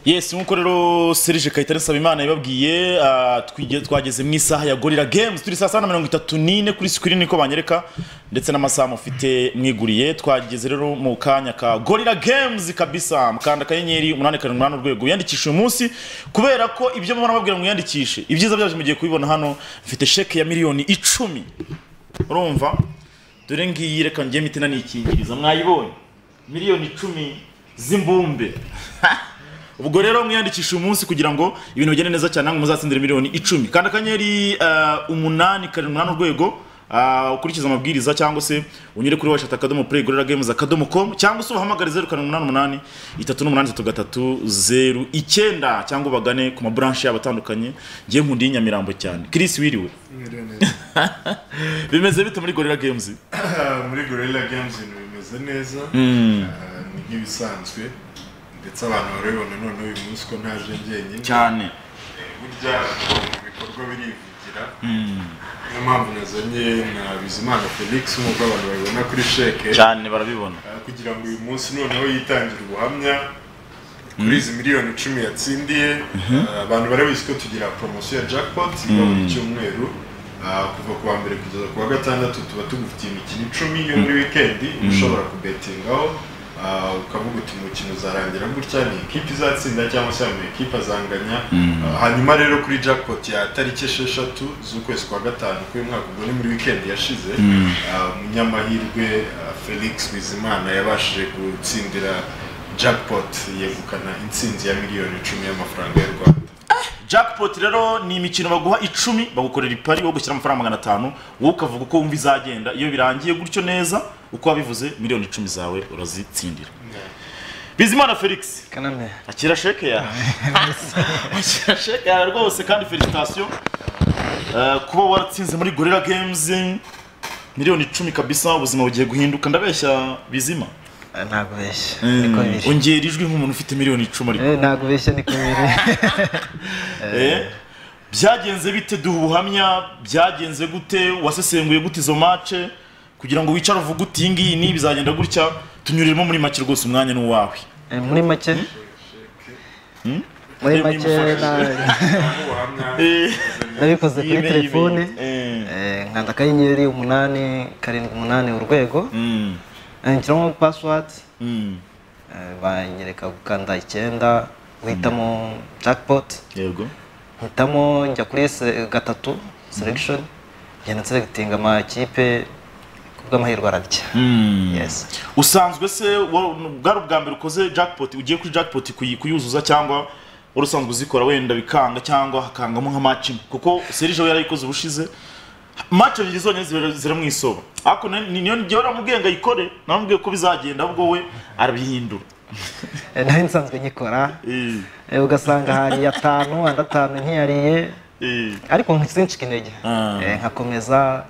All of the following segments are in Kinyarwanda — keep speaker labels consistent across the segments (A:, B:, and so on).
A: yesi nk'uko rero serije kayitare nsabimana yababwiye ah, twige- twageze mu isaha ya gorira games turi saa saba na mirongo itatu n'ine kuri sikirini ko banyereka ndetse n'amasaha mufite mwiguriye twageze rero mu kanya ka gorira games kabisa mukanda akanyenyeri umunani karindwi umunani urwego wiyandikishe uyu munsi kubera ko ibyo mubona babwira mwiyandikishe ibyiza byaje mugiye kubibona hano mfite sheke ya miliyoni icumi urumva dore ngiyi reka ngiye mitina nikingiriza mwayibonye miliyoni icumi z'imbumbe ubwo rero mwiyandikishe uyu munsi kugira ngo ibintu bigende neza cyane namwe muzatsindire miliyoni icumi kandi akanyenyeri eh, umunani karindwi umunani urwego ah, ukurikize amabwiriza cyangwa se unyure kuri washata akadomo play gorera games akadomo com cyangwa se ubahamagare zeru karindwi umunani umunani itatu n'umunani itatu gatatu zeru icyenda cyangwa ubagane ku maburanshi yabo atandukanye ngiye nkundi y'inyamirambo cyane Chris wiriwe
B: Mwiriwe neza.
A: bimeze bite muri gorera games
B: muri gorilla games ibintu bimeze neza Ah, ni nk'ibisanzwe ndetse abantu barabibona none uyu munsi ko ntaje njyenyine
A: cyane
B: Eh, burya ibikorwa birivugira niyo mpamvu nazanye na bizimana felix nk'uko abantu babibona kuri sheke
A: cyane barabibona
B: Ah, kugira ngo uyu munsi noneho yitangire ubuhamya kuri izi miliyoni icumi yatsindiye Ah, abantu barabizi ko tugira poromosiyo ya jackpot iba buri cyumweru Ah, kuva ku wa mbere kugeza ku wa gatandatu tuba tugufitiye imikino icumi yo muri wikendi uba ushobora kubetingaho Ah, ukavuga uti umukino uzarangira gutya ni ikipe izatsinda cyangwa se ama ekipe azanganya Ah, hanyuma rero kuri jackpot ya tariki esheshatu z'ukwezi kwa gatanu k'uyu mwaka ubwo ni muri wikendi yashize Ah, umunyamahirwe ah, felix bizimana yabashije gutsindira jackpot yegukana intsinzi ya miliyoni icumi y'amafaranga y'u rwanda
A: jackpot rero ni imikino baguha icumi bagukorera ipari wo gushyira amafaranga magana atanu wowe ukavuga uko wumva izagenda iyo birangiye gutyo neza uko wabivuze miliyoni icumi zawe urazitsindira bizimana felix
C: Kaname.
A: akira sheke yawe akira sheke yawe rwose kandi felicitasiyo Eh, kuba waratsinze muri gorira games miliyoni icumi kabisa ubuzima bugiye guhinduka ndabeshya bizima
C: Ah, Ntabwo beshya. Niko biri.
A: ongera ijwi nk'umuntu ufite miliyoni icumi ariko
C: Eh, Ntabwo beshya niko biri.
A: Eh, byagenze bite duha ubuhamya byagenze gute wasesenguye gute izo mace kugira ngo wicare uvuge uti iyi ngiyi ni bizagenda gutya tunyuriremo muri make rwose umwanya ni uwawe
C: Eh, Muri make. Muri
A: Harimo
C: make na-
A: Eh,
C: nabikoze
A: yime,
C: kuri
A: yime.
C: telefone.
A: Eh,
C: Eh, Nkanda akanyenyeri umunani karindwi umunani urwego.
A: mm,
C: Anshyiramo password.
A: mm,
C: Eh, Banyereka gukanda icyenda. Uhitamo jackpot.
A: yego
C: mpitamo njya kuri se- gatatu selection ngenda nselectinga amakipe kubw'amahirwe arabya
A: Mm.
C: yes
A: usanzwe se wa- bwari ubwa mbere ukoze jackpot ugiye kuri jackpot kuyi- kuyuzuza cyangwa wari usanzwe uzikora wenda bikanga cyangwa hakangamo nka match imwe kuko serije we yarayikoze ubushize match ebyiri zonyine zibera- ziramwisoba ariko na- ni- niyo njyewe namubwiye ngo ayikore namubwiye ko bizagenda ahubwo we arabihindura
C: Eh, nayo nsanzwe nyikora
A: Eh,
C: Eh, ugasanga hariye atanu andi atanu nkiyariye
A: eh.
C: ariko nsincika intege
A: Ah.
C: Eh, nkakomeza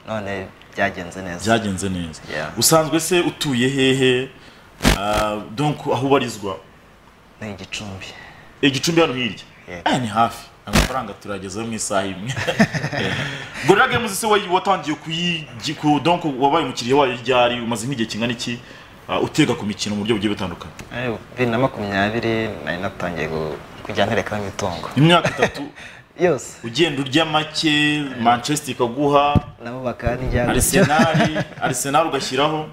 C: none byagenze neza
A: byagenze neza
C: Yeah.
A: usanzwe se utuye hehe Ah, donc aho ubarizwa
C: ni igicumbi
A: igicumbi hano hirya
C: Yego.
A: aya ni hafi amafaranga turagezeho mu isaha imwe gorira games se wayi- watangiye kuyi ku- donc wabaye umukiriya wayo ryari umaze nk'igihe kingana iki uh, utega ku mikino mu buryo bugiye butandukanye
C: Eh, bibiri na makumyabiri nari natangiye gu- kujya nterekamo imitungo
A: imyaka itatu
C: yose
A: ugenda urya make manchester ikaguha
C: nabo bakaba n'ijyana
A: arsenal arsenal ugashyiraho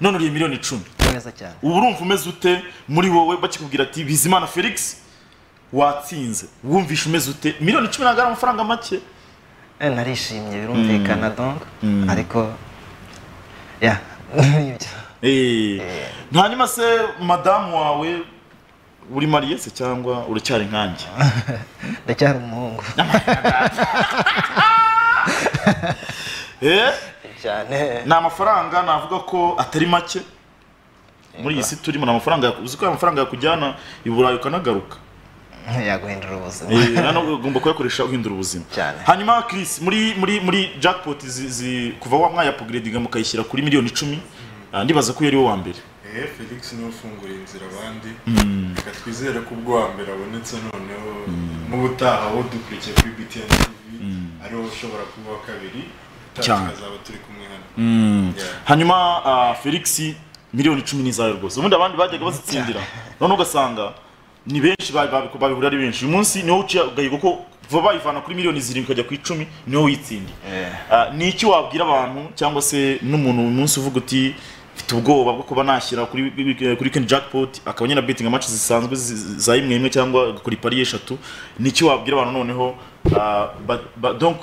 A: none uriye miliyoni icumi
C: neza cyane
A: ubu urumva umeze ute muri wowe bakikubwira ati bizimana felix watsinze wumvishe umeze ute miliyoni icumi ntabwo ari amafaranga make
C: Eh, narishimye birumvikana donc ariko ya nibyo
A: Eh, hanyuma se madamu wawe uri mariye se cyangwa uracyari nkanjye
C: ndacyari umuhungu
A: Eh,
C: cyane
A: ni amafaranga navuga ko atari make muri iyi si turimo ni amafaranga yaku- uzi ko aya mafaranga yakujyana i burayi ukanagaruka
C: yaguhindura ubuzima
A: Eh, hano ugomba kuyakoresha uhindura ubuzima
C: Cyane.
A: hanyuma Chris muri muri muri jackpot zi, zi, kuva wa mwayapugiredinga mukayishyira kuri miliyoni icumi ah, ndibaza ko yari we wa mbere
B: eh felix niwe ufungura inzira abandi reka twizere ko ubwo wa mbere abonetse noneho n'ubutaha wo dukurikiye kuri btn tv ariwo ushobora kuba uwa kabiri
A: Cyane.
B: tukazaba turi kumwe hano Yeah.
A: hanyuma ah, felix miliyoni icumi ni izawe rwose ubundi abandi bajyaga bazitsindira none ugasanga ni benshi ba- ba- babihura ari benshi uyu munsi niwo uciye agahigo ko vuba bayivana kuri miliyoni zirindwi ikajya ku icumi niwo witsindiye Ah, ni iki wabwira abantu cyangwa se n'umuntu uyu munsi uvuga uti mfite ubwoba bwo kuba nashyira kuri kuri Ken jackpot akaba nyina betting match zisanzwe zi- zi- za imwe imwe cyangwa kuri pari eshatu ni iki wabwira abantu noneho ah, ba- ba- donc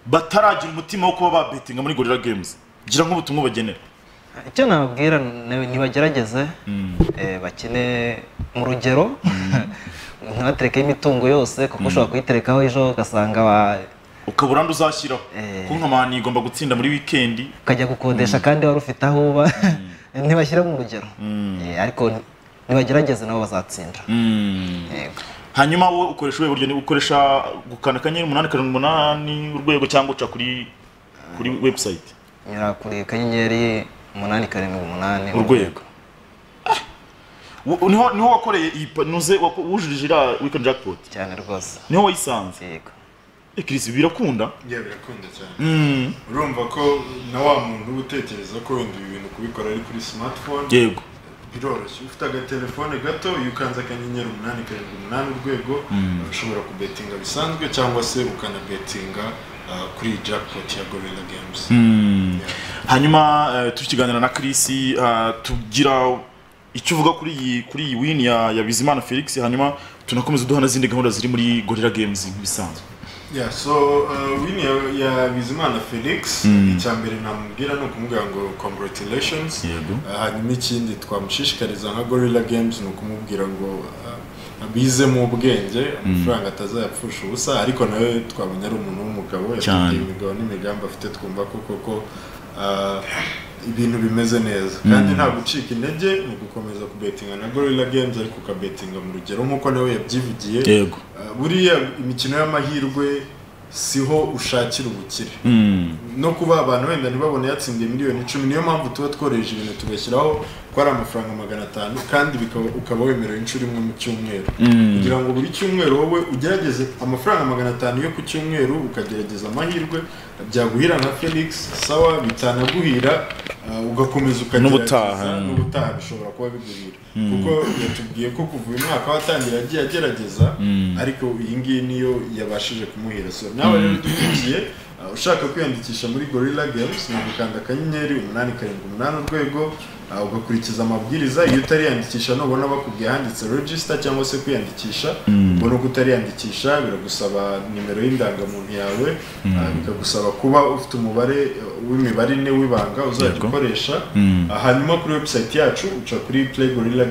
A: bataragira umutima wo kuba babetinga muri gorilla games gira nk'ubutumwa ubagenera
C: icyo nababwira ni- nibagerageze eh, bakine mu rugero ntibaterekaho imitungo yose kuko ushobora kuyiterekaho ejo ugasanga wa-
A: ukaba uranda uzashyiraho
C: Eh.
A: kuko nkamani igomba gutsinda muri weekend
C: ukajya gukodesha kandi wari ufite aho uba ntibashyira mu rugero Eh, ariko ni- nibagerageze nabo bazatsinda Yego.
A: hanyuma wowe ukoresha ubuhe buryo Ni ukoresha gukanda akanyenyeri umunani karindwi umunani urwego cyangwa uca kuri kuri website
C: nyura kuri kanyenyeri umunani karindwi umunani
A: urwego Ah! Wo- niho niho wakoreye iyi pa- nuze wako- wujurije iriya weekend jackpot
C: cyane rwose
A: niho wayisanze
C: yego
A: Eh, Chris birakunda
B: njye birakunda cyane urumva ko na wa muntu uba utekereza ko wenda ibi bintu kubikora ari kuri smartphone
A: yego
B: biroroshye ufite agatelefone gato iyo ukanze akanyenyeri umunani karindwi umunani urwego ushobora kubetinga bisanzwe cyangwa se ukanabetinga ah, kuri iyi jackpot ya gorilla games
A: hanyuma eh, turi kukiganira na Chris ah, tugira icyo uvuga kuri iyi kuri iyi win ya ya Bizimana Felix hanyuma tunakomeza duha n'izindi gahunda ziri muri Gorilla Games nk'ibisanzwe
B: Yeah, so uh, win ya, ya Bizimana Felix mm. icya mbere namubwira ni ukumubwira ngo congratulations
A: Yego.
B: Uh, hanyuma ikindi twamushishikariza nka Gorilla Games ni ukumubwira ngo uh, abizemo ubwenge amafaranga atazayapfusha ubusa ariko nawe twabonye ari umuntu w'umugabo
A: Cyane.
B: yatubwiye imigabo n'imigambi afite twumva ko koko uh, ibintu bimeze neza kandi nta gucika intege ni ugukomeza kubetinga na Gorilla Games ariko ukabetinga mu rugero nk'uko nawe yabyivugiye
A: yego
B: Uh, buriya imikino y'amahirwe siho ushakira ubukire no kuba abantu wenda ntibabone yatsindiye miliyoni icumi niyo mpamvu tuba tworoheje ibintu tugashyiraho ko ari amafaranga magana atanu kandi bikaba, ukaba wemerewe inshuro imwe mu cyumweru kugira ngo buri cyumweru wowe ugerageze amafaranga magana atanu yo ku cyumweru ukagerageza amahirwe byaguhira nka felix sawa bitanaguhira uh, ugakomeza ukagerageza
A: N'ubutaha.
B: n'ubutaha bishobora kuba bigurira kuko yatubwiye ko kuva uyu mwaka watangira yagiye agerageza ariko iyi ngiyi niyo yabashije kumuhira so nawe rero ujye ukurikiye uh, ushaka kwiyandikisha muri gorilla games ni ugukanda akanyenyeri umunani karindwi umunani urwego uh, ugakurikiza amabwiriza iyo utariyandikisha nubona bakubwiye handitse register cyangwa se kwiyandikisha ubona ko utariyandikisha biragusaba nimero y'indangamuntu yawe uh, bikagusaba kuba ufite umubare uh, w'imibare ine w'ibanga uzajya
A: Yego.
B: ukoresha Uh, hanyuma kuri website yacu uca kuri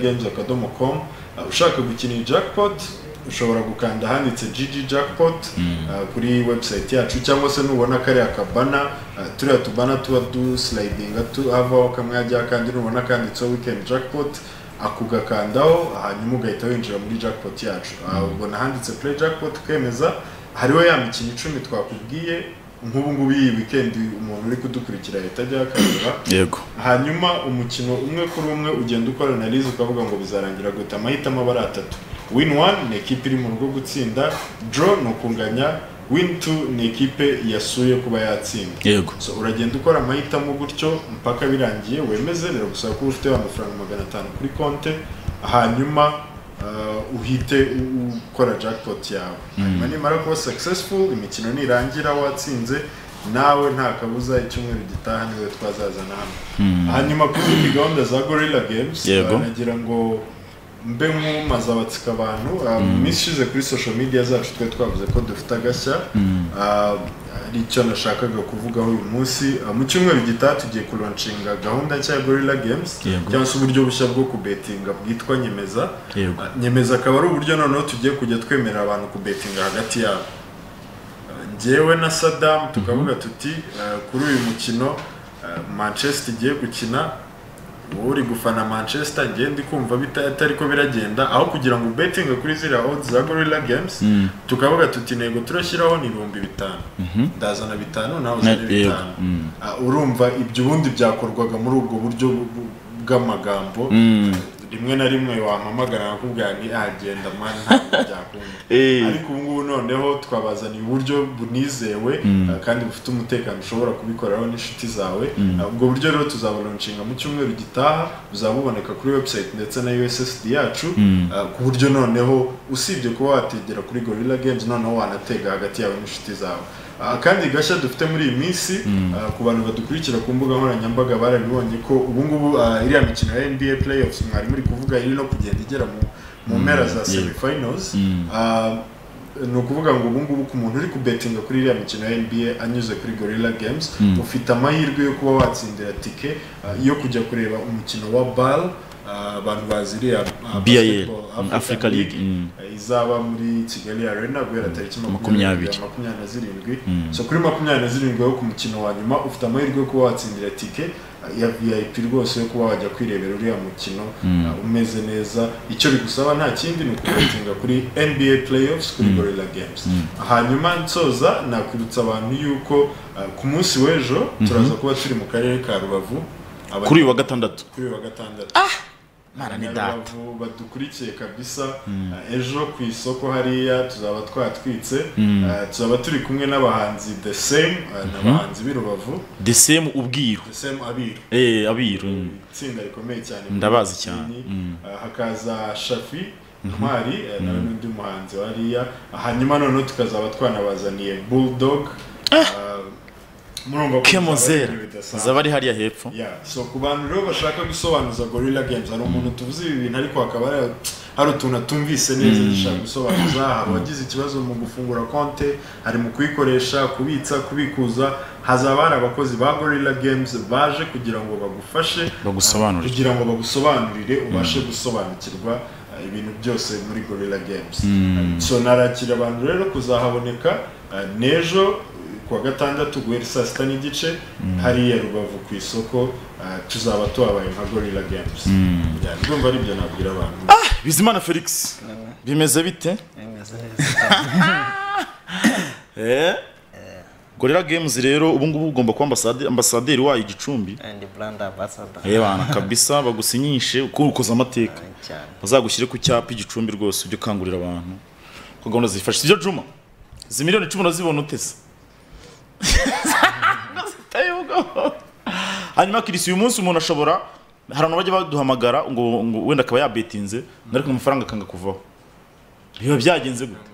B: playgorillagames.com uh, ushaka gukina iyi jackpot ushobora gukanda ahanditse GG jackpot uh, kuri website yacu cyangwa se nubona kariya kabana uh, turiya tubana tuba du slidinga tu havaho kamwe hajyaho kandi nubona kanditseho weekend jackpot ako ugakandaho hanyuma ugahita winjira muri jackpot yacu Uh, ubona ahanditse play jackpot ukemeza hariho ya mikino icumi twakubwiye nk'ubu ngubu iyi weekend umuntu uri kudukurikira yahita ajya akabura
A: yego
B: hanyuma umukino umwe kuri umwe ugenda ukora analize ukavuga ngo bizarangira gute amahitamo aba ari atatu win one ni ikipe iri mu rugo gutsinda draw ni ukunganya win two ni ikipe yasuye kuba yatsinda
A: yego
B: so uragenda ukora amahitamo gutyo mpaka birangiye wemeze rero gusaba ko ufite amafaranga magana atanu kuri konte hanyuma uh, uhite u- ukora jackpot yawe hanyuma nimara kuba successful imikino nirangira watsinze nawe nta kabuza icyumweru gitaha niwe twazazana hano hanyuma ku zindi gahunda za gorilla games
A: Yego.
B: uh, nagira ngo mbe nk'umaze abatsika abantu uh, mu minsi ishize kuri social media zacu twe twavuze ko dufite agashya Uh, ari icyo nashakaga kuvugaho uyu munsi Uh, mu cyumweru gitaha tugiye kuronshinga gahunda nshya ya gorilla games
A: Yego.
B: cyangwa se uburyo bushya bwo kubetinga bwitwa nyemeza
A: Yego.
B: Uh, nyemeza akaba ari uburyo noneho tugiye kujya twemerera abantu kubetinga hagati yabo njyewe na Saddam tukavuga tuti eh, kuri uyu mukino eh, Manchester igiye gukina wowe uri gufana Manchester njye ndi kumva bita- atari ko biragenda aho kugira ngo ubetinge kuri ziriya odds za Gorilla Games tukavuga tuti ntego turashyiraho ni ibihumbi bitanu ndazana bitanu nawe uzane
A: Na- yego.
B: bitanu
A: Mm.
B: Ah, urumva ibyo ubundi byakorwaga muri ubwo buryo bu- bu- bw'amagambo rimwe na rimwe wampamagara bakubwira nti "Ah, genda mani ntabwo byakunda
A: Eh.
B: ariko ubu ngubu noneho twabazaniye uburyo bunizewe ah, kandi bufite umutekano ushobora kubikoraho n'inshuti zawe Ah, ubwo buryo rero tuzabulonchinga mu cyumweru gitaha buzaba buboneka kuri website ndetse na ussd yacu ah, ku buryo noneho usibye kuba wategera kuri gorilla games noneho wanatega hagati yawe n'inshuti zawe Ah, kandi gashya dufite muri iyi minsi ah, ku bantu badukurikira ku mbuga nkoranyambaga barabibonye ko ubu ngubu ah, iriya mikino ya nba playoffs mwari muri kuvuga iri no kugenda igera mu mu mpera za semifinals Ah, ni ukuvuga ngo ubu ngubu ku muntu uri kubetinga kuri iriya mikino ya NBA anyuze kuri Gorilla Games ufite amahirwe yo kuba watsindira tike ah, yo kujya kureba umukino wa BAL ah, abantu bazi iriya ah,
A: BAL,
B: Basketball
A: mm, Africa League, mm.
B: ah, izaba muri Kigali Arena guhera tariki
A: Makumyabiri.
B: makumyabiri makumyabiri na zirindwi so kuri makumyabiri na zirindwi wo ku mukino wa nyuma ufite amahirwe yo kuba watsindira tike ya vip rwose yo kuba wajya kwirebera uriya mukino uh, umeze neza icyo bigusaba nta kindi ni ukubetinga kuri nba playoffs kuri gorilla games hanyuma nsoza nakwibutsa abantu yuko uh, ku munsi w'ejo turaza kuba turi mu karere ka rubavu Abanya-
A: kuri uyu wa gatandatu
B: kuri uyu wa gatandatu
A: mana ni data
B: Abanyarubavu badukurikiye kabisa uh, ejo ku isoko hariya tuzaba twatwitse uh, tuzaba turi kumwe n'abahanzi the same uh, n'abahanzi b'i rubavu
A: desemu ubwiru
B: the same abiru
A: eh abiru mm.
B: itsinda rikomeye cyane
A: Ndabazi
B: muri
A: cyane.
B: Kini. Uh, hakaza shafi ntwari uh, nawe n'undi muhanzi wariya hanyuma noneho tukazaba twanabazaniye bulldog Uh, murumva ko
A: kemozera
B: bizaba bidasanzwe.
A: zaba ari hariya hepfo
B: Yeah, so ku bantu rero bashaka gusobanuza Gorilla Games hari umuntu tuvuze ibi bintu ariko hakaba hari- hari utuntu atumvise neza dushaka gusobanuza hari uwagize ikibazo mu gufungura konte hari mu kuyikoresha kubitsa kubikuza hazaba hari abakozi ba Gorilla Games baje kugira ngo bagufashe
A: Bagusobanurire.
B: uh, kugira ngo bagusobanurire ubashe gusobanukirwa uh, ibintu byose muri Gorilla Games Uh, so narakira abantu rero kuzahaboneka uh, n'ejo kuwa gatandatu guhera saa sita n'igice hariya rubavu ku isoko uh, tuzaba tuhabaye nka gorilla games Yeah, ndumva ari ibyo nabwira abantu
A: bizimana felix bimeze bite
C: bimeze neza
A: eh gorilla games rero ubu ngubu ugomba kuba ambasade- ambasaderi wayo igicumbi
C: andi burandi ambasada
A: eh bana kabisa bagusinyishe uko ukoze amateka
C: cyane
A: bazagushyire ku cyapa igicumbi rwose ujye ukangurira abantu ko gahunda zifashisha ibyo juma izi miliyoni icumi urazibona utese ziteye ubwoba hanyuma kirisi uyu munsi umuntu ashobora hari abantu bajya baduhamagara ngo ngo wenda akaba yabetinze ariko amafaranga akanga kuvaho biba byagenze gute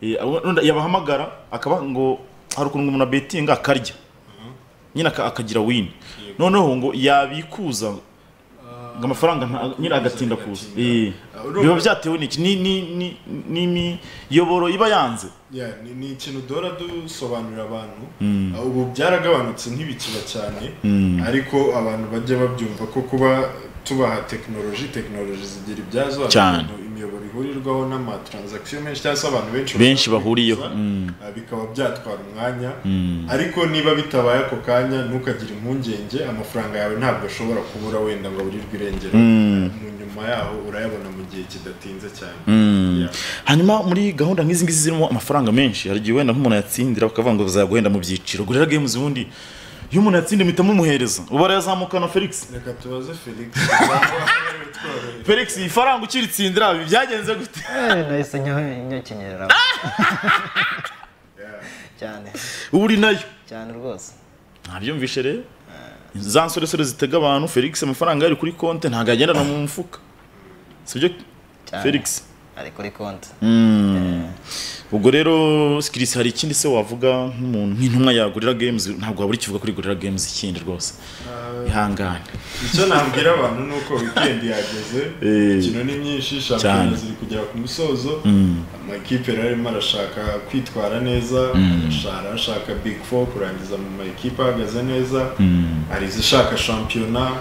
A: Eh, abo- wenda yabahamagara akaba ngo hari ukuntu umuntu abetinga akarya nyine aka- akagira wini noneho ngo yabikuza ngo amafaranga nta- nyine agatinda kuza Eh,
B: Urumva-
A: biba byatewe n'iki Ni- ni- ni- ni- n'imiyoboro iba yanze
B: Yeah, ni- ni ikintu duhora dusobanurira abantu Uh, ubu byaragabanutse ntibikiba cyane ariko abantu bajya babyumva ko kuba tubaha tekinoloji tekinoloji zigira ibyazo hari
A: Cyane.
B: ibintu imiyoboro ihurirwaho n'amatransakisiyo menshi cyangwa se abantu benshi
A: Benshi
B: bashaka
A: bahuriyeho,
B: kubitsa,
A: mm.
B: uh, bikaba byatwara umwanya ariko niba bitabaye ako kanya ntukagire impungenge amafaranga yawe ntabwo ashobora kubura wenda ngo aburirwe irengero mu nyuma yaho urayabona mu gihe kidatinze cyane Yeah.
A: hanyuma muri gahunda nk'izi ngizi zirimo amafaranga menshi hari igihe wenda nk'umuntu yatsindira bakavuga ngo bazaguhenda mu byiciro gorira games ubundi iyo umuntu yatsindiye muhita mumuhereza ubu arazamukana felix
B: reka tubaze felix Tworoheje.
A: felix ifaranga ukiritsindira ibi byagenze gute
C: Eh, nahise nyo- nyakenyera
B: Yeah.
C: cyane
A: ubu uri nayo
C: cyane rwose
A: ntabyumvishe rero za nsoresore zitega abantu felix amafaranga yari kuri konti ntabwo yagendana mu mufuka sibyo
C: Cyane.
A: felix
C: ari kuri konti
A: ubwo rero sikirisi hari ikindi se wavuga nk'umuntu nk'intumwa ya gorira games ntabwo wabura ikivuga kuri gorira games ikindi rwose ihangane
B: icyo nabwira abantu ni uko wikendi yageze
A: Eh.
B: imikino ni myinshi
A: Cyane.
B: shampiyona ziri kugera ku musozo amakipe rero arimo arashaka kwitwara neza arashaka ashaka big four kurangiza mu makipe ahagaze neza hari izishaka shampiyona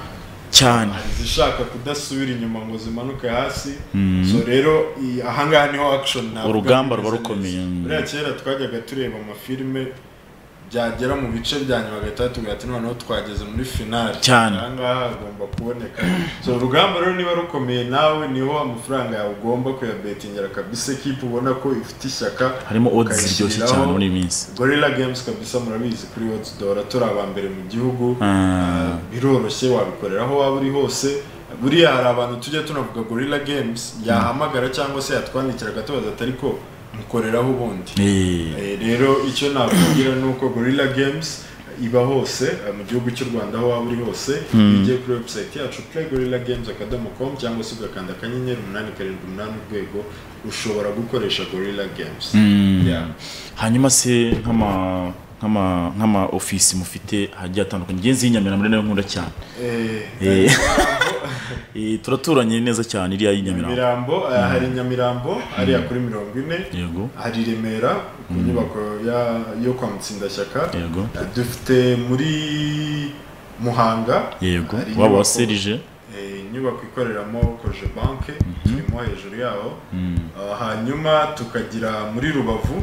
A: cyane
B: hari izishaka kudasubira inyuma ngo zimanuke hasi so rero i- ahangaha niho action ntabwo
A: Urugamba ruba
B: imeze
A: rukomeye.
B: neza.
A: Mm.
B: buriya kera twajyaga tureba amafilime byagera mu bice bya nyuma gatatu tugaha ati noneho twageze muri finale
A: Cyane.
B: ahangaha hagomba kuboneka so urugamba rero niba rukomeye nawe niho amafaranga yawe ugomba kuyabetingera kabisa ikipe ubona ko ifite ishyaka
A: harimo odds ziryoshye cyane
B: ukayishyiriraho.
A: muri iyi minsi
B: Gorilla Games kabisa murabizi kuri Odds Dora turi aba mbere mu gihugu
A: Ah.
B: Ah, biroroshye wabikorera aho waba uri hose buriya hari abantu tujya tunavuga gorilla games yahamagara cyangwa se yatwandikira agatobaza ati ariko mukoreraho ubundi Eh, rero icyo nakubwira ni uko gorilla games iba hose eh, mu gihugu cy'u rwanda aho waba uri hose iyo ugiye kuri website yacu play gorilla games akadomo com cyangwa se ugakanda akanyenyeri umunani karindwi umunani urwego ushobora gukoresha gorilla games Yeah.
A: hanyuma se nk'ama nk'ama nk'ama ofisi mufite hagiye atandukanye ngenzi y'inyamira muri nayo nkunda cyane
B: Eh,
A: Eh, eh, turaturanye neza cyane iriya y'inyamira
B: Nyamirambo eh, hari Nyamirambo hariya kuri mirongo ine
A: yego
B: hari Remera ku nyubako ya- yo kwa Mutsindashyaka
A: Yego.
B: Eh, dufite muri Muhanga
A: yego
B: hari
A: waba
B: inyubako-
A: waserije
B: eh, inyubako ikoreramo koje banke turimo hejuru yaho Eh, hanyuma tukagira muri Rubavu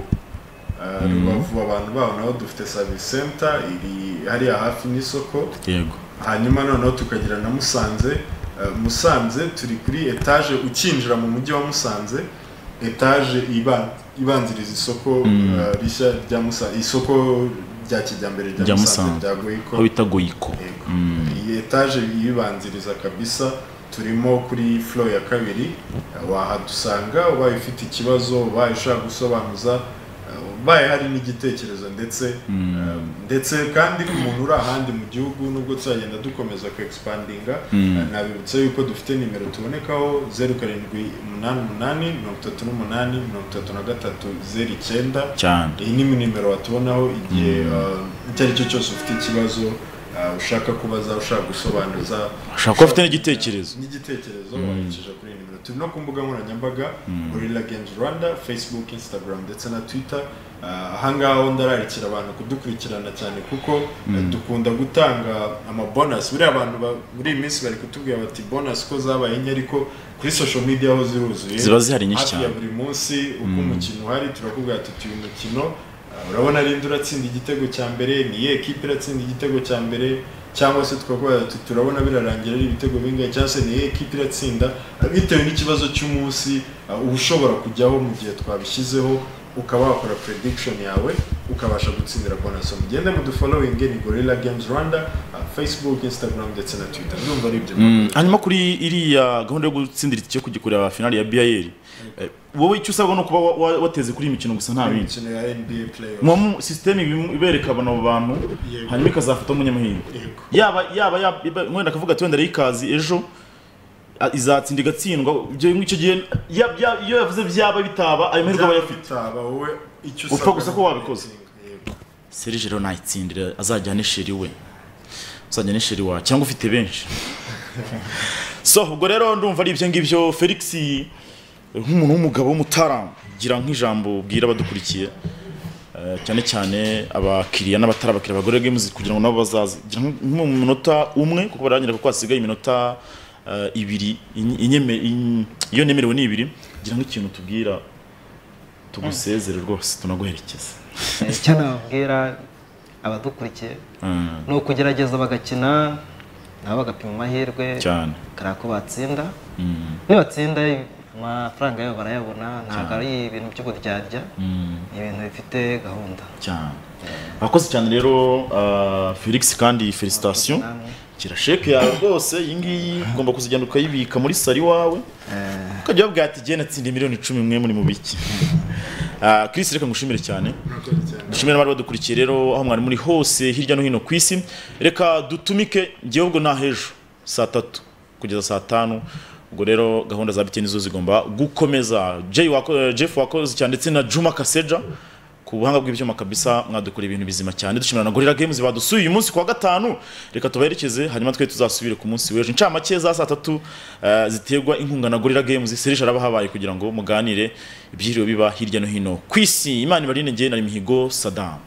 B: eh, Rubavu abantu baho naho dufite service center iri hariya hafi n'isoko
A: yego
B: hanyuma noneho tukagira na musanze Eh, musanze turi kuri etaje ukinjira mu mujyi wa musanze etaje iba- ibanziriza isoko eh, rishya rya musanze isoko rya kijyambere rya
A: Rya
B: musanze
A: Musanze.
B: rya goyiko
A: aho bita goyiko
B: Yego. iyi etaje yibanziriza kabisa turimo kuri flow ya kabiri eh, wahadusanga ubaye ufite ikibazo ubaye ushaka gusobanuza eh, ubaye hari n'igitekerezo ndetse eh, ndetse kandi ku muntu uri ahandi mu gihugu nubwo tuzagenda dukomeza ku expandinga eh, nabibutsa yuko dufite nimero tubonekaho zeru karindwi umunani umunani mirongo itatu n'umunani mirongo itatu na gatatu zeru icyenda
A: cyane
B: iyi ni nimero watubonaho igihe uh, icyo ari cyo cyose ufite ikibazo uh, ushaka kubaza ushaka gusobanuza
A: ushaka kuba ufite n'igitekerezo
B: n'igitekerezo wandikisha kuri iyi nimero turi no ku mbuga nkoranyambaga gorilla games rwanda facebook instagram ndetse na twitter Uh, ahangaha ho ndararikira abantu kudukurikirana cyane kuko uh, dukunda gutanga amabonasi buriya abantu ba- muri iyi minsi bari kutubwira bati bonasi ko zabaye nke ariko kuri social media ho ziruzuye
A: Ziba zihari nyinshi
B: Hafi
A: cyane.
B: ya buri munsi uko umukino uhari turakubwira tuti uyu mukino uh, urabona rinde uratsinda igitego cya mbere ni iyihe kipe iratsinda igitego cya mbere cyangwa se tukakubwira tuti turabona birarangira ari ibitego bingahe cyangwa se ni iyihe kipe iratsinda uh, bitewe n'ikibazo cy'umunsi uh, uba ushobora kujyaho mu gihe twabishyizeho ukaba wakora prediction yawe ukabasha gutsindira bonus mugende mudufollowinge ni gorilla games rwanda uh, facebook instagram ndetse na twitter ndumva ari ibyo
A: Mm, hanyuma kuri iriya gahunda yo gutsindira itike kugikorera finali ya BIL eh, wowe icyo usabwa ni ukuba wa- wa- wateze kuri iyi mikino gusa nta bindi
B: imikino ya nba playoff
A: muba mu sisiteme ibim- ibereka bano bantu
B: Yego.
A: hanyuma ikazafata umunyamahirwe
B: Yego.
A: yaba yaba yaba wenda akavuga ati wenda ikazi ejo a- izatsinda igatsindwa ibyo muri icyo gihe ya- bya- iyo yavuze byaba bitaba ayo mahirwe aba ayafite
B: Byaba wowe icyo
A: Upfa
B: usabwa
A: gusa
B: ni
A: ko wabikoze.
B: ukwitinga.
A: serije rero nayitsindira azajyane sheri we azajyane sheri wawe cyangwa ufite benshi so ubwo rero ndumva ari ibyo ngibyo felix nk'umuntu w'umugabo w'umutara gira nk'ijambo bwira abadukurikiye eh, cyane cyane abakiriya n'abatari abakiriya bagore games kugira ngo nabo bazaze gira nk- nko mu minota umwe kuko barangira kuko hasigaye iminota eh, ibiri Inye- inyeme- in- iyo nemerewe ni ibiri gira nk'ikintu tubwira tugusezere rwose tunaguherekeze
C: icyo nababwira abadukurikiye
A: Mm,
C: ni ukugerageza bagakina nabo bagapima amahirwe
A: cyane
C: bakareba ko batsinda
A: Mm.
C: nibatsinda amafaranga yabo barayabona ntabwo ari ibintu by'uburyarya ni ibintu bifite gahunda
A: cyane abakozi cyane rero ah, felix kandi felicitation
C: Namwe.
A: gira sheke yawe rwose iyi ngiyi ugomba kuzigenda ukayibika muri sari iwawe ukajya ubabwira ati genda natsinda miliyoni icumi mwe muri mu biki Ah, Chris reka ngushimire cyane
B: Murakoze cyane.
A: dushimire abari badukurikiye rero aho mwari muri hose hirya no hino ku isi reka dutumike ngewe ubwo nta h'ejo saa tatu kugeza saa tanu ubwo rero gahunda za biteni zo zigomba gukomeza Jay wako- eh, jeff wakoze cyane ndetse na juma kaseja ku buhanga bw'ibyuma kabisa mwadukorera ibintu bizima cyane dushimira na gorira games badusuye uyu munsi ku wa gatanu reka tubaherekeze hanyuma twe tuzasubire ku munsi w'ejo incamake za saa tatu eh, ziterwa inkunga na gorira games serije araba habaye kugira ngo muganire ibyiriwe biba hirya no hino ku isi imana ibarinde njye nari mihigo sadam